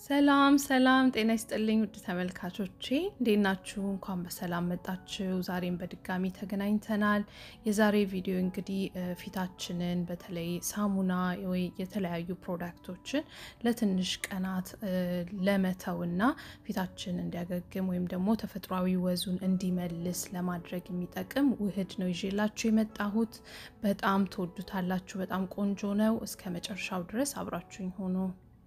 ሰላም ሰላም፣ ጤና ይስጥልኝ ውድ ተመልካቾቼ እንዴት ናችሁ? እንኳን በሰላም መጣችሁ። ዛሬም በድጋሚ ተገናኝተናል። የዛሬ ቪዲዮ እንግዲህ ፊታችንን በተለይ ሳሙና ወይ የተለያዩ ፕሮዳክቶችን ለትንሽ ቀናት ለመተውና ፊታችን እንዲያገግም ወይም ደግሞ ተፈጥሯዊ ወዙን እንዲመልስ ለማድረግ የሚጠቅም ውህድ ነው ይዤላችሁ የመጣሁት። በጣም ትወዱታላችሁ። በጣም ቆንጆ ነው። እስከ መጨረሻው ድረስ አብራችሁኝ ሆኖ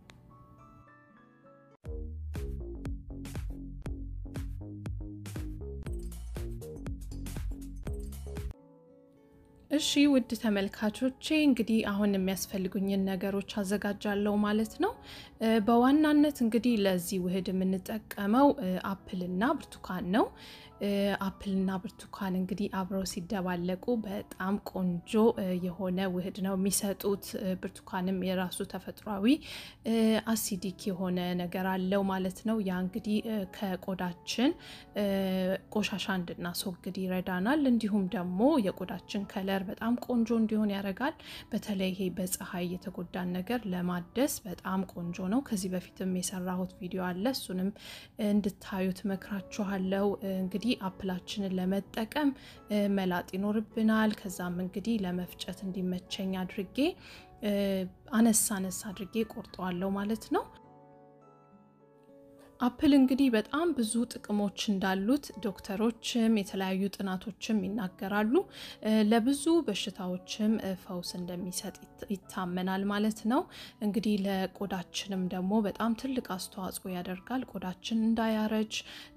እሺ ውድ ተመልካቾቼ እንግዲህ አሁን የሚያስፈልጉኝን ነገሮች አዘጋጃለሁ ማለት ነው። በዋናነት እንግዲህ ለዚህ ውህድ የምንጠቀመው አፕልና ብርቱካን ነው። አፕልና ብርቱካን እንግዲህ አብረው ሲደባለቁ በጣም ቆንጆ የሆነ ውህድ ነው የሚሰጡት። ብርቱካንም የራሱ ተፈጥሯዊ አሲዲክ የሆነ ነገር አለው ማለት ነው። ያ እንግዲህ ከቆዳችን ቆሻሻ እንድናስወግድ ይረዳናል። እንዲሁም ደግሞ የቆዳችን ከለር በጣም ቆንጆ እንዲሆን ያደርጋል። በተለይ ይሄ በፀሐይ የተጎዳን ነገር ለማደስ በጣም ቆንጆ ነው። ከዚህ በፊትም የሰራሁት ቪዲዮ አለ፣ እሱንም እንድታዩት መክራችኋለሁ። እንግዲህ አፕላችንን ለመጠቀም መላጥ ይኖርብናል። ከዛም እንግዲህ ለመፍጨት እንዲመቸኝ አድርጌ አነሳ አነሳ አድርጌ ቆርጠዋለሁ ማለት ነው። አፕል እንግዲህ በጣም ብዙ ጥቅሞች እንዳሉት ዶክተሮችም የተለያዩ ጥናቶችም ይናገራሉ። ለብዙ በሽታዎችም ፈውስ እንደሚሰጥ ይታመናል ማለት ነው። እንግዲህ ለቆዳችንም ደግሞ በጣም ትልቅ አስተዋጽኦ ያደርጋል። ቆዳችን እንዳያረጅ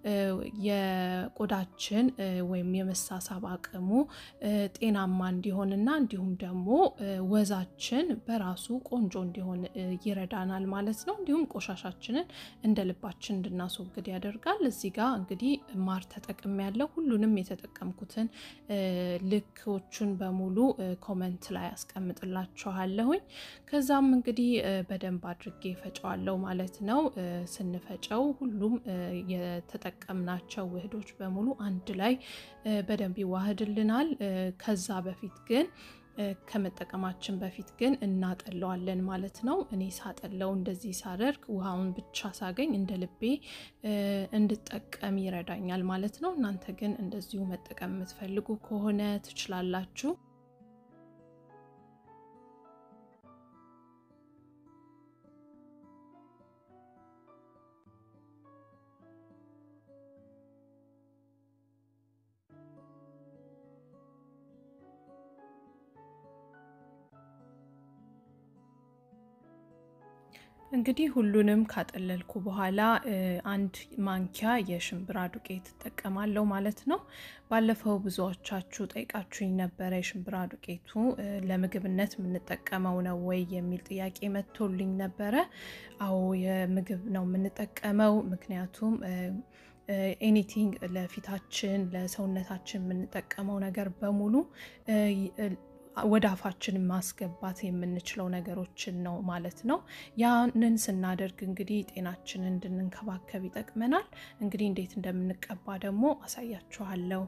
የቆዳችን ወይም የመሳሳብ አቅሙ ጤናማ እንዲሆንና እንዲሁም ደግሞ ወዛችን በራሱ ቆንጆ እንዲሆን ይረዳናል ማለት ነው። እንዲሁም ቆሻሻችንን እንደ ልባችን እንድናስወግድ ያደርጋል። እዚህ ጋር እንግዲህ ማር ተጠቅም ያለው ሁሉንም የተጠቀምኩትን ልኮቹን በሙሉ ኮመንት ላይ አስቀምጥላችኋለሁኝ። ከዛም እንግዲህ በደንብ አድርጌ ፈጨዋለሁ ማለት ነው። ስንፈጨው ሁሉም የተጠቀምናቸው ውህዶች በሙሉ አንድ ላይ በደንብ ይዋህድልናል። ከዛ በፊት ግን ከመጠቀማችን በፊት ግን እናጠለዋለን ማለት ነው። እኔ ሳጠለው እንደዚህ ሳደርግ ውሃውን ብቻ ሳገኝ እንደ ልቤ እንድጠቀም ይረዳኛል ማለት ነው። እናንተ ግን እንደዚሁ መጠቀም የምትፈልጉ ከሆነ ትችላላችሁ። እንግዲህ ሁሉንም ካጠለልኩ በኋላ አንድ ማንኪያ የሽምብራ ዱቄት እጠቀማለሁ ማለት ነው። ባለፈው ብዙዎቻችሁ ጠይቃችሁኝ ነበረ የሽምብራ ዱቄቱ ለምግብነት የምንጠቀመው ነው ወይ የሚል ጥያቄ መጥቶልኝ ነበረ። አዎ የምግብ ነው የምንጠቀመው ምክንያቱም ኤኒቲንግ ለፊታችን ለሰውነታችን የምንጠቀመው ነገር በሙሉ ወደ አፋችን ማስገባት የምንችለው ነገሮችን ነው ማለት ነው። ያንን ስናደርግ እንግዲህ ጤናችንን እንድንንከባከብ ይጠቅመናል። እንግዲህ እንዴት እንደምንቀባ ደግሞ አሳያችኋለሁ።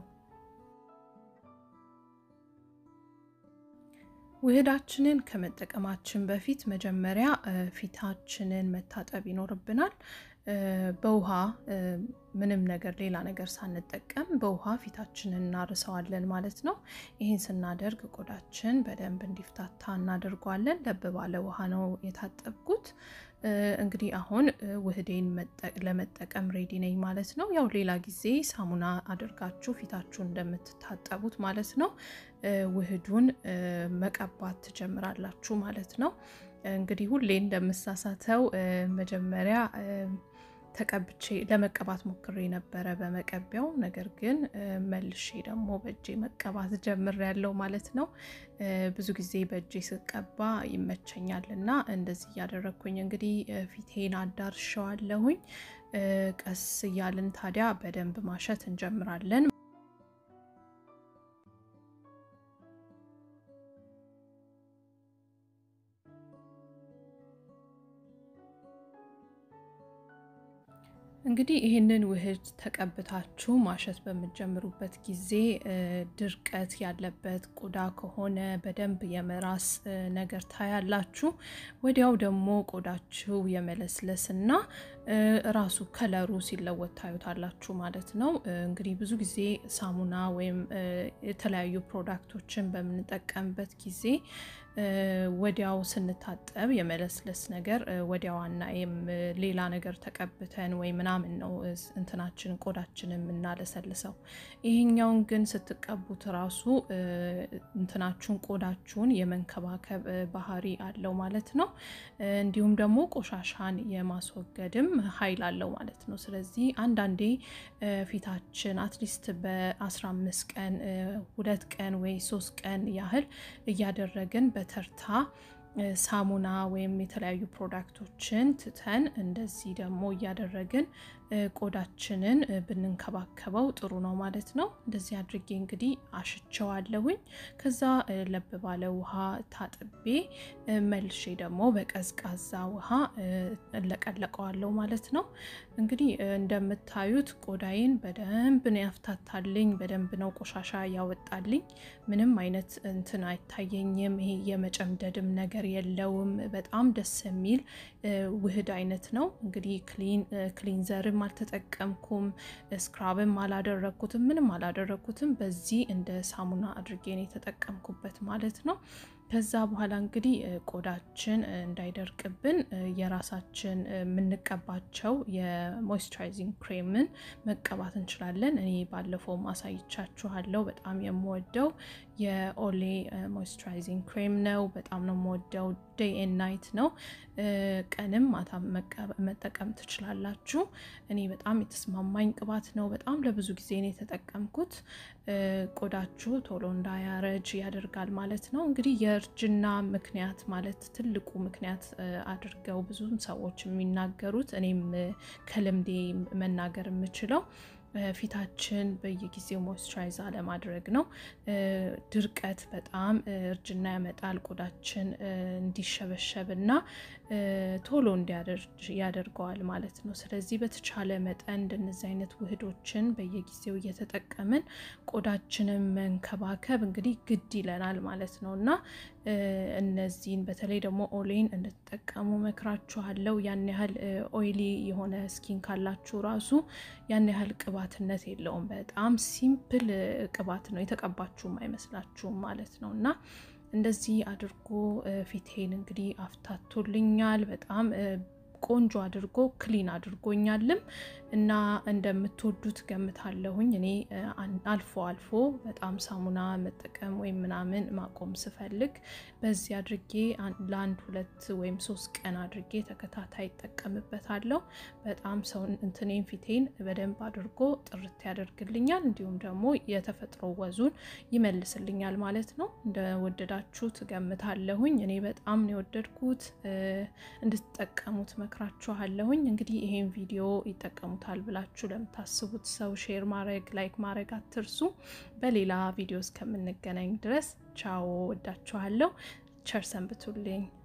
ውህዳችንን ከመጠቀማችን በፊት መጀመሪያ ፊታችንን መታጠብ ይኖርብናል። በውሃ ምንም ነገር ሌላ ነገር ሳንጠቀም በውሃ ፊታችንን እናርሰዋለን ማለት ነው። ይህን ስናደርግ ቆዳችን በደንብ እንዲፍታታ እናደርገዋለን። ለብ ባለ ውሃ ነው የታጠብኩት። እንግዲህ አሁን ውህዴን ለመጠቀም ሬዲ ነኝ ማለት ነው። ያው ሌላ ጊዜ ሳሙና አድርጋችሁ ፊታችሁን እንደምትታጠቡት ማለት ነው ውህዱን መቀባት ትጀምራላችሁ ማለት ነው። እንግዲህ ሁሌ እንደምሳሳተው መጀመሪያ ተቀብቼ ለመቀባት ሞክሬ ነበረ በመቀቢያው። ነገር ግን መልሼ ደግሞ በእጄ መቀባት ጀምሬያለሁ ማለት ነው። ብዙ ጊዜ በእጄ ስቀባ ይመቸኛል እና እንደዚህ እያደረግኩኝ እንግዲህ ፊቴን አዳርሸዋለሁኝ። ቀስ እያልን ታዲያ በደንብ ማሸት እንጀምራለን። እንግዲህ ይህንን ውህድ ተቀብታችሁ ማሸት በምትጀምሩበት ጊዜ ድርቀት ያለበት ቆዳ ከሆነ በደንብ የመራስ ነገር ታያላችሁ። ወዲያው ደግሞ ቆዳችሁ የመለስለስና ራሱ ከለሩ ሲለወጥ ታዩታላችሁ ማለት ነው። እንግዲህ ብዙ ጊዜ ሳሙና ወይም የተለያዩ ፕሮዳክቶችን በምንጠቀምበት ጊዜ ወዲያው ስንታጠብ የመለስለስ ነገር ወዲያው አናይም። ሌላ ነገር ተቀብተን ወይ ምናምን ነው እንትናችን ቆዳችን የምናለሰልሰው። ይሄኛውን ግን ስትቀቡት ራሱ እንትናችሁን ቆዳችሁን የመንከባከብ ባህሪ አለው ማለት ነው። እንዲሁም ደግሞ ቆሻሻን የማስወገድም ኃይል አለው ማለት ነው። ስለዚህ አንዳንዴ ፊታችን አትሊስት በ15 ቀን ሁለት ቀን ወይ ሶስት ቀን ያህል እያደረግን በተርታ ሳሙና ወይም የተለያዩ ፕሮዳክቶችን ትተን እንደዚህ ደግሞ እያደረግን ቆዳችንን ብንንከባከበው ጥሩ ነው ማለት ነው። እንደዚህ አድርጌ እንግዲህ አሽቸዋለሁኝ። ከዛ ለብ ባለ ውሃ ታጥቤ መልሼ ደግሞ በቀዝቃዛ ውሃ እለቀለቀዋለሁ ማለት ነው። እንግዲህ እንደምታዩት ቆዳዬን በደንብ ነው ያፍታታልኝ። በደንብ ነው ቆሻሻ ያወጣልኝ። ምንም አይነት እንትን አይታየኝም። ይሄ የመጨምደድም ነገር የለውም። በጣም ደስ የሚል ውህድ አይነት ነው። እንግዲህ ክሊንዘርም አልተጠቀምኩም፣ ስክራብም አላደረግኩትም፣ ምንም አላደረግኩትም። በዚህ እንደ ሳሙና አድርጌ ነው የተጠቀምኩበት ማለት ነው። ከዛ በኋላ እንግዲህ ቆዳችን እንዳይደርቅብን የራሳችን የምንቀባቸው የሞይስቸራይዚንግ ክሬምን መቀባት እንችላለን። እኔ ባለፈው ማሳይቻችኋለሁ። በጣም የምወደው የኦሌ ሞይስቸራይዚንግ ክሬም ነው። በጣም ነው የምወደው። ዴይ ኤንድ ናይት ነው። ቀንም ማታ መጠቀም ትችላላችሁ። እኔ በጣም የተስማማኝ ቅባት ነው። በጣም ለብዙ ጊዜ ነው የተጠቀምኩት። ቆዳችሁ ቶሎ እንዳያረጅ ያደርጋል ማለት ነው። እንግዲህ የእርጅና ምክንያት ማለት ትልቁ ምክንያት አድርገው ብዙም ሰዎች የሚናገሩት እኔም ከልምዴ መናገር የምችለው ፊታችን በየጊዜው ሞይስቸራይዝ አለማድረግ ነው። ድርቀት በጣም እርጅና ያመጣል። ቆዳችን እንዲሸበሸብ እና ቶሎ እንዲያደርጅ ያደርገዋል ማለት ነው። ስለዚህ በተቻለ መጠን እንደነዚህ አይነት ውህዶችን በየጊዜው እየተጠቀምን ቆዳችንን መንከባከብ እንግዲህ ግድ ይለናል ማለት ነው እና እነዚህን በተለይ ደግሞ ኦሌን እንድትጠቀሙ መክራችኋለሁ። ያን ያህል ኦይሊ የሆነ ስኪን ካላችሁ ራሱ ያን ያህል ቅባትነት የለውም። በጣም ሲምፕል ቅባት ነው። የተቀባችሁም አይመስላችሁም ማለት ነው እና እንደዚህ አድርጎ ፊቴን እንግዲህ አፍታቶልኛል። በጣም ቆንጆ አድርጎ ክሊን አድርጎኛልም እና እንደምትወዱት ገምታለሁኝ። እኔ አልፎ አልፎ በጣም ሳሙና መጠቀም ወይም ምናምን ማቆም ስፈልግ በዚህ አድርጌ ለአንድ ሁለት ወይም ሶስት ቀን አድርጌ ተከታታይ ይጠቀምበታለሁ። በጣም ሰው እንትኔን ፊቴን በደንብ አድርጎ ጥርት ያደርግልኛል፣ እንዲሁም ደግሞ የተፈጥሮ ወዙን ይመልስልኛል ማለት ነው። እንደወደዳችሁ ትገምታለሁኝ። እኔ በጣም ነው የወደድኩት። እንድትጠቀሙት መክራችኋለሁኝ። እንግዲህ ይሄን ቪዲዮ ይጠቀሙታል ብላችሁ ለምታስቡት ሰው ሼር ማድረግ ላይክ ማድረግ አትርሱ። በሌላ ቪዲዮ እስከምንገናኝ ድረስ ቻው፣ ወዳችኋለሁ። ቸር ሰንብቱልኝ።